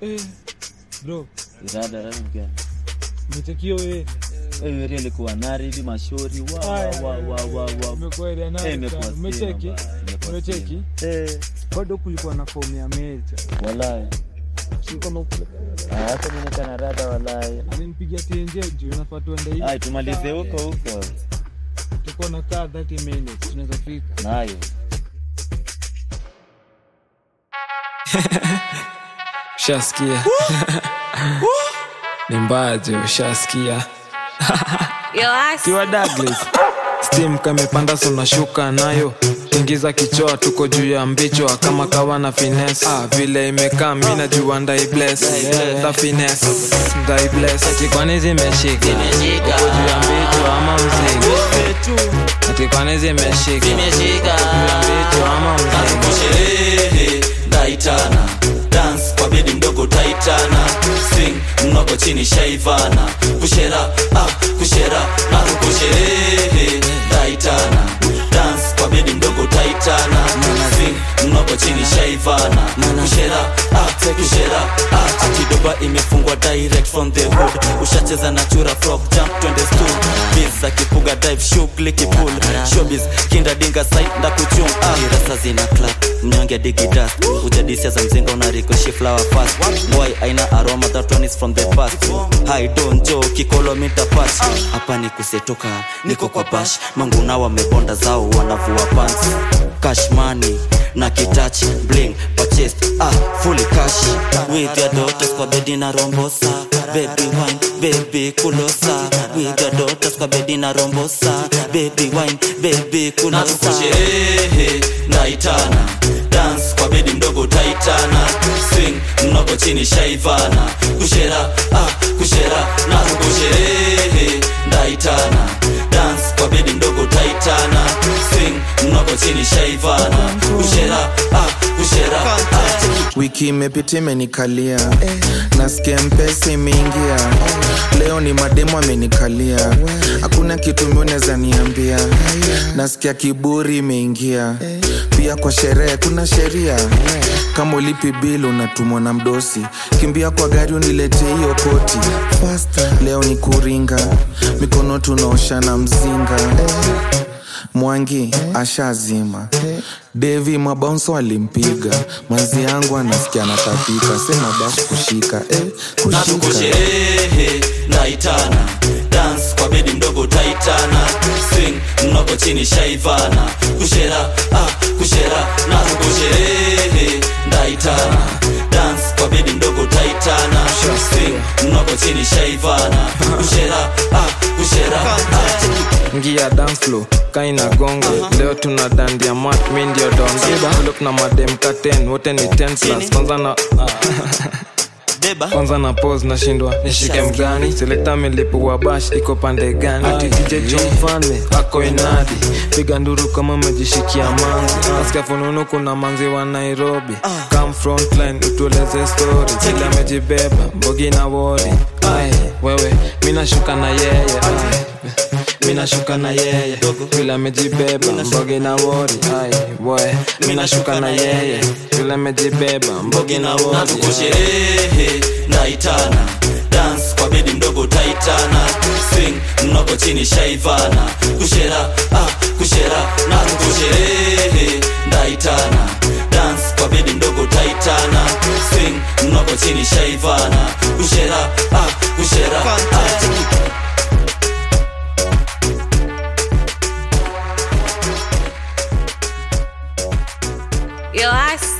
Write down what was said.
Eh, bro, Rada rada mgani? umechekio wewe. Wewe area ilikuwa nari hivi mashauri wa wa Aya, wa wa wa wa. Umekuwa ile Eh, nayo imekuwa sana. stima Umecheki? bana, imekuwa Umecheki? stima. Eh, Bado kulikuwa na fomu ya meja. wallahi. Si kama ukule- Ah, hata mimi nikana rada wallahi. alinipigia TNJ juu nafaa tuende hivi. Ai, tumalize huko huko. Tuko na kaa 30 minutes tunaweza fika. Nayo. ushasikia ni mbaje ushasikia Yo, ass. kiwa Douglas steam kamepanda sunashuka nayo tingiza kichoa tuko juu ya mbichwa kama kawa na finesse ah, vile imekaa mi najua ndai bless the finesse ndai bless ati kwani zimeshika uko juu ya mbichwa ama mzigo ati kwani zimeshika uko juu ya mbichwa ama mzigo sherehe ndaitana dance kwa bedi mdogo taitana swing mnoko chini shaivana kushera ah, kushera na kusherehe ndaitana dance kwa bedi mdogo taitana swing mnoko chini shaivana kushera ah, kushera ah, akidoba imefungwa direct from the hood ushacheza na chura frog jump twende stool biz akipuga dive shughuli kipul showbiz kinda dinga side ndakuchum ah. kirasa zina clap mnyonge digi dust ujadisia za mzinga unarikoshi flower fast boy aina aroma that one is from the past hi don't jo kikolo mita patch hapa ni kusetoka niko kwa bash manguna wamebonda zao wanavua pants cash money na kitach bling purchased ah fully cash with your daughters kwa bedi na rombosa baby wine baby kulosa with your daughters kwa bedi na rombosa baby wine baby kulosa sherehe naitana dance kwa bedi mdogo taitana swing mnoko chini shaivana kushera ah kushera na kusherehe ndaitana dance kwa bedi mdogo taitana swing mnoko chini shaivana kushera ah kushera ah. wiki imepita imenikalia nasikia mpesa imeingia leo ni mademo amenikalia hakuna kitu miuneza niambia nasikia kiburi imeingia pia kwa sherehe kuna sheria kama ulipi bil unatumwa na mdosi kimbia kwa gari uniletee hiyo koti leo ni kuringa mikono tunaoshana mzinga mwangi ashazima devi mabaunso alimpiga manzi yangu anasikia natapika sema basi kushika eh, na kushika tukusherehe naitana dance kwa bedi mdogo taitana swing mnoko chini shaivana kushera ah, kushera na tukusherehe ndaitana dance kwa bedi mdogo taitana swing mnoko chini shaivana kushera ah, kushera ah. ngia dance floor kaina gongo leo tuna dandia mat mi ndio donda look na madem katen wote ni 10 plus kwanza na deba kwanza na pose nashindwa nishike mgani selekta milipu wa bash iko pande gani ati dj jo mfalme ako inadi piga nduru kama umejishikia manzi nasikia fununu kuna manzi wa nairobi come frontline utueleze story vile amejibeba mbogi na wodi ai wewe mi nashuka na yeye ai mi nashuka na yeye vile amejibeba mbogi na wodi ai we mi nashuka na yeye vile amejibeba mbogi na na wodi tukusherehe naitana dance kwa bedi mdogo taitana swing mnoko chini shaivana kushera ah, kushera na tukusherehe ndaitana dance kwa bedi mdogo taitana swing mnoko chini shaivana kushera ah, kushera ah. Yo, ass.